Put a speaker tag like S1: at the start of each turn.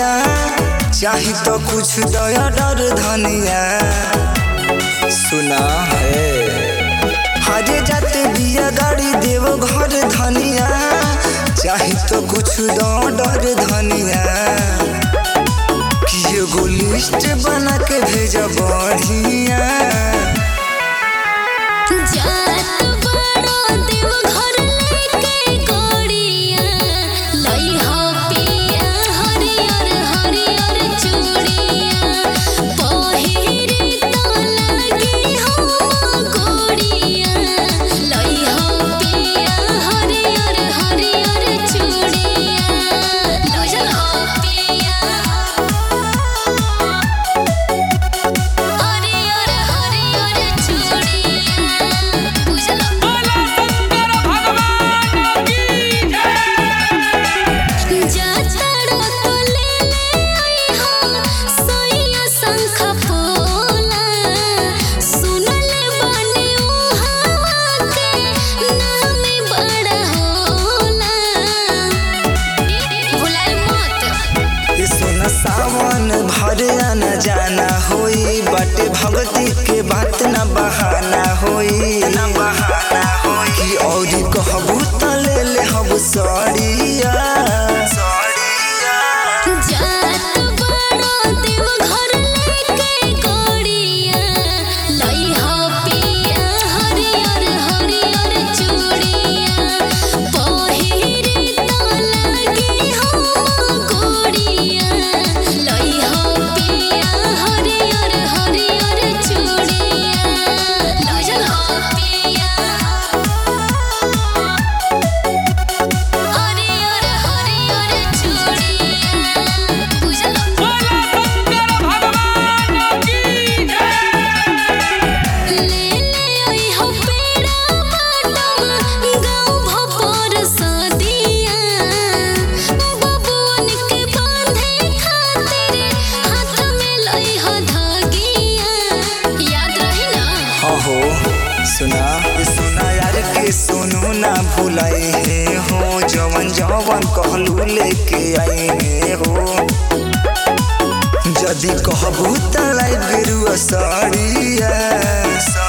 S1: धनिया चाही तो कुछ दया डर धनिया सुना है हरे जाते बिया गाड़ी देव घर धनिया चाही तो कुछ दो डर धनिया कि एगो लिस्ट बना के भेज बढ़िया
S2: जात बड़ो देव घर लेके गोड़िया लइहा पिया हरियर हरियर चूड़िया पहिरे तो लगे हो गोड़िया लइहा पिया हरियर हरियर चूड़िया लइहा पिया हरियर हरियर चूड़िया बुझला जातड़ो तो ले ले आई हम सोइया शंख पोला सुनले बानी उहावा के नाम बड़ा होला भुलाए मत
S1: ई सोना सावन भर आना जाना होई बाटे भगती के बात न बहाना होई न बहाना होई कि औरी कहबू त ले ले हब सड़िया सड़िया
S2: जात बड़ो देव घर लेके गोड़िया लइहा पिया हरियर हरियर चूड़िया पहिरे तो लगे हो गोड़िया लइहा पिया हरियर हरियर चूड़िया लइहा पिया हरियर हरियर चूड़िया बुझला ले ले आई हो पेड़ा बाटम गाँव भपर सदिया बबुअन के बांधे खातिर हाथ में लई हो धागिया याद रही ना
S1: हाँ हो सुना ई सुना यार के सुनू ना भुलाई हे हो जवन जवन कहलू लेके आई हे हो जदि कहबू त लाई गेरुआ साड़िया